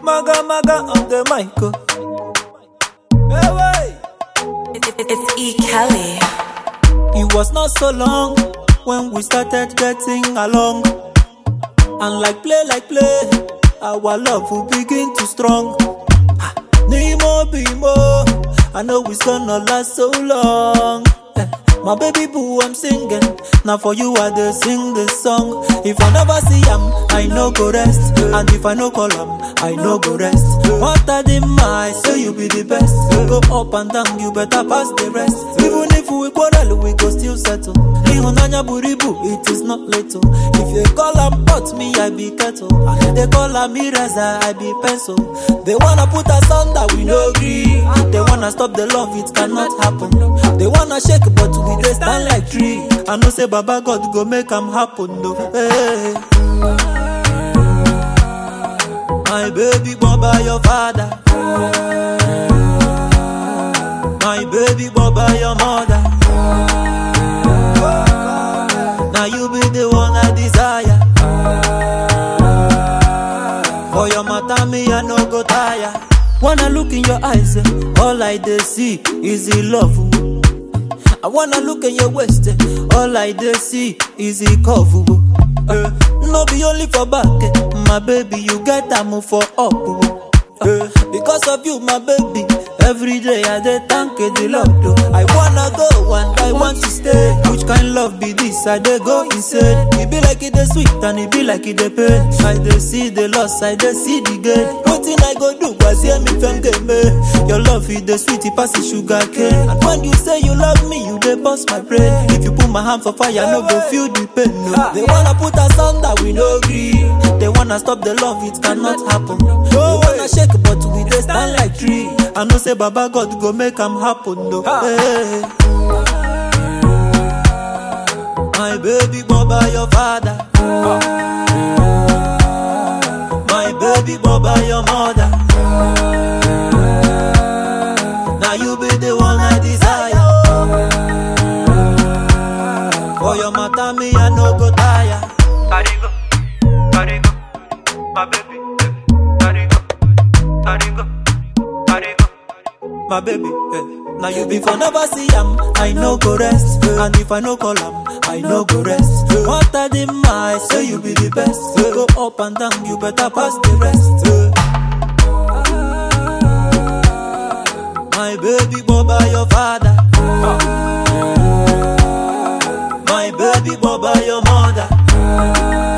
Maga maga on the mic. oh. Hey, wey. It- it- It's E. Kelly. It was not so long when we started getting along. And like play, like play, our love will begin to strong. Ah, Nemo Bimo, I know it's gonna last so long. Eh, My baby boo, I'm singing. Now for you, I dey sing this song. If I never see him, I no go rest. And if I no call him, I no go rest. What I did my say you be the best. Go up and down, you better pass the rest. Even if we quarrel, we go still settle. Ihunanya buribu, it is not little. If you call am pot, me I be kettle. And they call am eraser, I be pencil. They wanna put us under, we no agree. They wanna stop the love, it cannot happen. They wanna shake, but we dey stand like tree. I know say Baba God go make am happen, no. Hey. My baby born by your father. My baby born by your mother. Now you be the one I desire. For your matter, me I no go tire. Wanna look in your eyes, eh, all I dey see is the love. oh. I wanna look in your waist, eh, all I dey see is the curve. oh. Eh, no be only for back, eh, my baby, you get am for up. oh. Eh, because of you, my baby, every day I dey thank eh, the Lord. oh. I wanna go and I want to stay. Which kind love be this? I dey go insane. It be like it dey sweet and it be like it dey pain. I dey see the loss, I dey see the gain. Wetin I go do? Was hear me from me. Your love is the sweet, it pass the sugar cane. And when you say you love me, you dey bust my brain. If you put my hand for fire, no go feel the pain. No. They wanna put us under, we no agree. They wanna stop the love, it cannot happen. They wanna shake, but we dey stand like tree. I know say Baba God go make am happen. No. Hey. My baby born by your father. My baby born by your mother. Now you be the one I desire. For your matter, me I no go tire. Carigo, Carigo, my baby. Carigo, Carigo, Carigo. my baby. eh. Now you be for never see am, I no go rest. And if I no call am, I no go rest. What I did my say you be the best. Go up and down, you better pass the rest. My baby born by your father. My baby born by your mother.